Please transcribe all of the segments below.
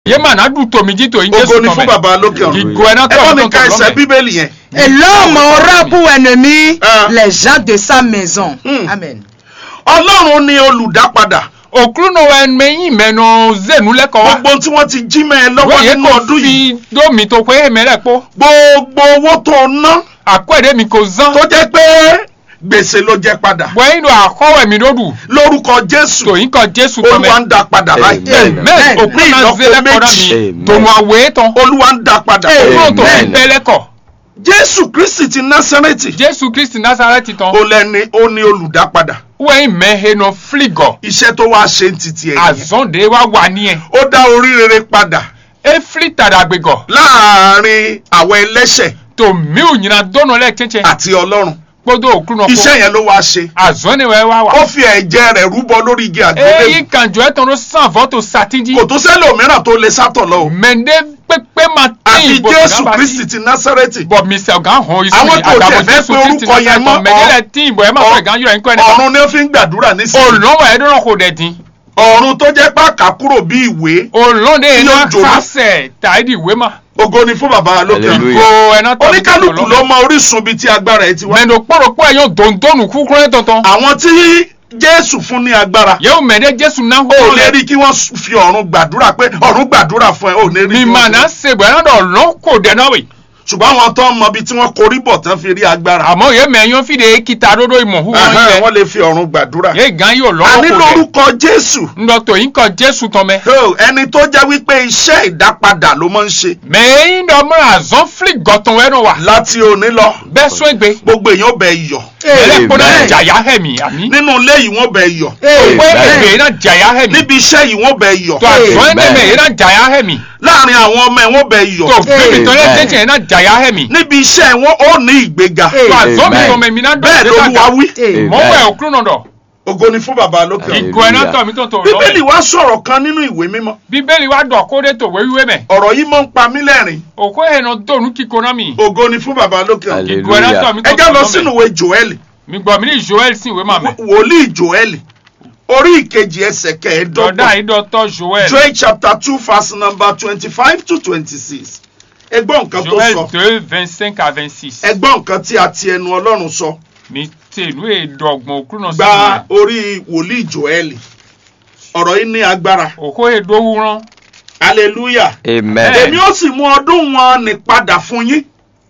ye ma na du tomi ji to yin ògo Jésù ni fún tọmẹ. bàbá lókè ọ̀run Ìgò ẹ̀nà ẹ bá mi tọ̀ ka tọ̀ ẹsẹ̀ lọ́mẹ. bíbélì yẹn Et l'homme aura pour ennemi Ah. les gens de sa maison. Hmm. Amen. ọlọ́run ni olùdápadà Okuru no wa me yin me no zenu le ko wa. gbogbo tí wọ́n ti jí mẹ́ ẹ lọ́wọ́ Wo ye nínú ko ọdún yìí fi do mi to pe me le po. gbogbo owó tó ná Akwede mi ko zan. tó jẹ́ pé gbèsè ló jẹ́ padà Bo yin do akowe mi do du. lórúkọ jésù To yin ko Jésù tọmẹ. olúwa ń dá padà báyìí Amen. Men Amen. okuru Ní na ìlọ́po zele ko na mi. méjì. To mo awe ton. olúwa ń dá padà Okuru to fi Amen. pele ko. jésù kristi ti násárẹ́tì Jésù Kristi Nazareti ton. ó lẹ́ni ó ní olùdápadà Wo yin me he no fligo. iṣẹ́ tó wá ṣe ń titi ẹ̀ nìyẹn. Azonde wa wa ni e. ó dá orí rere padà E fli tadagbego. láàárín àwọn ẹlẹ́ṣẹ̀ To mi o nyina dono le chenche. àti ọlọ́run Kpodo okuru no ko. iṣẹ́ yẹn ló wá ṣe Azone we wa wa. ó fi ẹ̀jẹ̀ rẹ̀ rúbọ lórí igi àgbélébùú eyi kanjọ ẹtàn ló sàn fọtò sátidí kò tó sẹ́lòmíràn tó lè sátọ̀ lọ o mẹndé pépé máa àfi tẹyìn bọ jésù kristi ti násárẹ́tì bọ mr ọgá hàn isu Àwọn ni tó àgbàbọ tiẹ̀ fẹ́ jésù pé kristi orúkọ yẹn mọ́, náà mẹdẹlẹ tẹyìn bọ ẹ má fọ ìgá yọ ẹnkọ ẹni ọ̀run ni ó fi ń gbàdúrà nísìnyí olùlọ́wọ́ ẹ dọ́rọ̀ kò dẹ̀ dín ọ̀run tó jẹ́ pàkà kúrò bí ìwé olùlọ́dẹ Tí yẹn yóò náà jóná. kásẹ̀ tàìdì ìwé mà ògo ni fún bàbá lókè ọ̀run. Hallelujah. kó ẹná tọ́ oníkálukú ló mọ orísun bíi tí agbára ẹ ti wá mẹnu kpọ́rọ̀kpọ́ ẹ̀yọ́ dòńdónù kúkúrú ẹ̀ tọ̀tọ̀ àwọn tí jésù fún ní agbára yẹ́wò mẹ̀dẹ́ jésù náà ó hó lè lẹ̀ rí kí wọ́n fi ọ̀run gbàdúrà pé ọ̀run gbàdúrà fún ẹ ó lè rí mi kí mà wọ́n náà fi- ṣègbè ẹ̀rọ dọ̀ lọ́ kò dẹ̀ náà wẹ̀ ṣùgbọ́n àwọn tó ń mọ ibi tí wọ́n korí bọ̀ tán fi rí agbára àmọ́ yẹ́ mẹ̀yọ́ fìdí kíta dodo ìmọ̀ hu wọn Ẹhẹ́n, yẹ wọ́n lè fi ọ̀run gbàdúrà yẹ́ gan yóò a lọ́wọ́ ní kò dẹ̀ lórúkọ jésù ndọ̀tò yín kọ jésù tọ́mẹ́ Oh, ẹni tó jẹ́ wípé iṣẹ́ ìdápadà ló máa ń ṣe mẹ́yìn dọ̀mọ́ àzọ́n fili gọ̀tàn wẹ́nu wa láti òní lọ bẹ́ẹ̀ sún ègbé gbogbo èèyàn ó bẹ yọ̀ ẹ̀rẹ́ kpọ́nà Amen. jàyà hẹ̀mí àmì nínú ilé yìí wọ́n bẹ yọ̀ òwe Amen. ègbè náà jàyà hẹ̀mí níbi iṣẹ́ yìí wọ́n bẹ yọ̀ tó àzọ́n Amen. ẹ̀nẹ́mẹ̀ yẹn náà jàyà hẹ̀mí láàrin àwọn ọmọ ẹ̀ wọ́n bẹ yọ̀ tó bíbí tó lé Amen. tẹ́tẹ́ yẹn náà jàyà hẹ̀mí níbi iṣẹ́ wọn ó ní ìgbéga tó àzọ́n mi Amen. tọ́mẹ̀ mi náà bẹ́ẹ̀ ló wá wí Amen. mọ́wọ́ ẹ̀ òkúrú náà dọ̀ ògo ni fún bàbá lókè ọ̀run. Amen. ìgò ẹ̀ náà tọ̀ mí tó tó bíbélì lọ́wọ́ wá sọ̀rọ̀ kan nínú ìwé mímọ́ bíbélì wa dọ̀ kó dé tó wéwíwé mẹ́ ọ̀rọ̀ yìí máa ń pa mí lẹ́rìn òkú ẹ̀ náà dònú kíkó náà mi ògo ni fún bàbá lókè ọ̀run. Hallelujah. ìgò ẹ̀ náà tọ̀ mí tó ẹ tó já lọ lọ́wọ́ sínú mẹ́ ìwé joel mi gbọ́ mi ní joel sí ìwé màmẹ́ wòlíì joel orí ìkejì ẹsẹ̀ dọ̀dá kẹẹ̀ẹ́dọ́gbọ̀n ìdọ̀tọ̀ joel joel chapter two verse number twenty-five to twenty-six ẹgbọ́n nǹkan tó joel sọ deux vingt cinq à vingt six ẹgbọ́n nǹkan tí a ti ẹnu ọlọ́run sọ mi tèlú èdògbọ̀n òkúrú náà sí gba ìwé orí wòlíì joel ọ̀rọ̀ yìí ní agbára òkú èdòwú rán hallelujah Amen. èmi ó sì mú ọdún wọn ní padà fún yín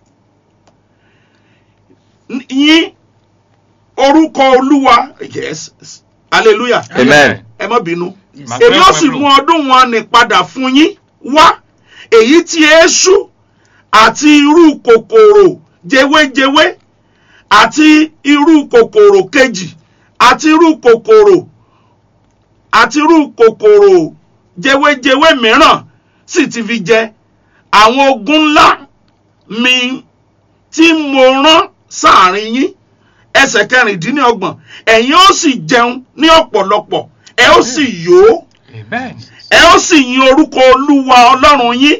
N- yín orúkọ olúwa yes hallelujah Amen. ẹ má bínú Màá èmi ó fẹ́ sì pẹ̀lú. mú ọdún wọn ní padà fún yín wá èyí tí eéṣú àti irú kòkòrò jewéjewé àti irú kòkòrò kejì àti irú kòkòrò àti irú kòkòrò jewéjewé mìíràn sì ti fi jẹ àwọn ogun ńlá mi tí mo rán sáàrin yín ẹsẹ̀ kẹrìndínlọ́gbọ̀n ẹ̀yin ó sì jẹun ní ọ̀pọ̀lọpọ̀ ẹ ó sì yó amen ẹ ó sì yin orúkọ olúwa ọlọ́run yín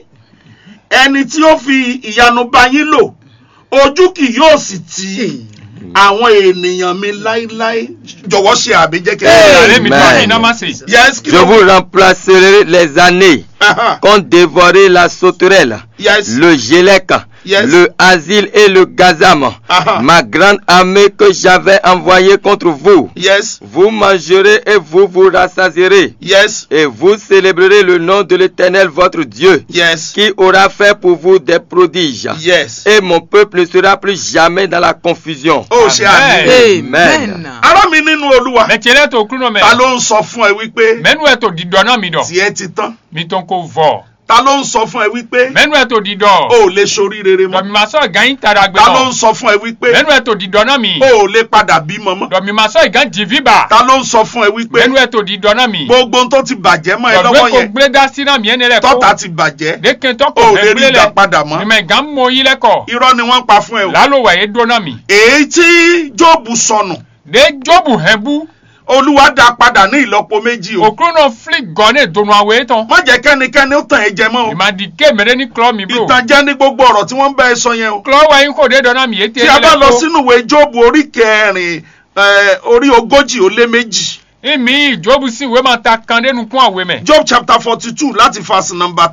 ẹni tí ó fi ìyanu bá yín lò ojú kì yóò sì tì àwọn ènìyàn mi láíláí jọ̀wọ́ ṣe àmì jẹ́ kí ìyàrá mi tó Amen. àmì náà má sè yes kí Je ló vous remplacerai les années Aha, qu'ont dévoré la sauterelle, yes le gélec, Yes. le asile et le gazam, Aha. ma grande armée que j'avais envoyée contre vous. yes Vous mangerez et vous vous rassasierez, yes et vous célébrerez le nom de l'Éternel votre Dieu, yes qui aura fait pour vous des prodiges. yes Et mon peuple ne sera plus jamais dans la confusion. ó ṣe àmì Amen. Amen. ará mi nínú olúwa mẹtẹlẹ tó òkúrú náà ta mẹ ló ń sọ fún ẹ wípé mẹnu ẹ tó dìdọ náà mi dọ tiẹ̀ ti tán mi tó ń kó vọ ta ló ń sọ fún ẹ wípé mẹnu ẹ tó dìdọ o ò lè ṣorí rere mọ́ dọ̀mí ma sọ ìgá yín tara gbé ta ló náà ń sọ fún ẹ wípé mẹnu ẹ tó dìdọ náà mi o ò lè padà bímọ mọ́ dọ̀mí ma sọ ìgá jìvì bá ta ló ń sọ fún ẹ wípé mẹnu ẹ tó dìdọ náà mi gbogbo ohun tó ti bàjẹ́ mọ́ ẹ dọ̀gbẹ́ lọ́wọ́ kò yẹn gbé dá sí náà mi ẹni rẹ kó tọ́ta ti bàjẹ́ dèké tó o kò ò fẹ́ lè rí gbé ìgbà lẹ padà mọ́ mímẹ ìgá ń mọ yín lẹ́kọ̀ irọ́ ni wọ́n ń pa fún ẹ o lálọ́ wẹ̀ yé dó náà mi èyí tí jóòbù sọnù dé jóòbù hẹ́ bú olúwa dá padà ní ìlọ́po méjì o òkúrú náà fili gan ní ìdùnnú àwẹ̀ tán má jẹ́ kẹ́nikẹ́ni ó tàn ẹ́ jẹ mọ́ o ìmàdí ké mẹ́rẹ́ ní kúlọ̀ mi bro ìtànjẹ ní gbogbo ọ̀rọ̀ tí wọ́n ń bá ẹ sọ yẹn o kúlọ̀ wẹ̀ yín kò dé dọ̀ náà mi yé tí a bá lọ sínú ìwé jóòbù orí kẹrin eh, orí ogójì ó lé méjì ìmí ìjóbu sí ìwé máa ta kan dénú kún àwé mẹ́. job chapter forty two láti verse number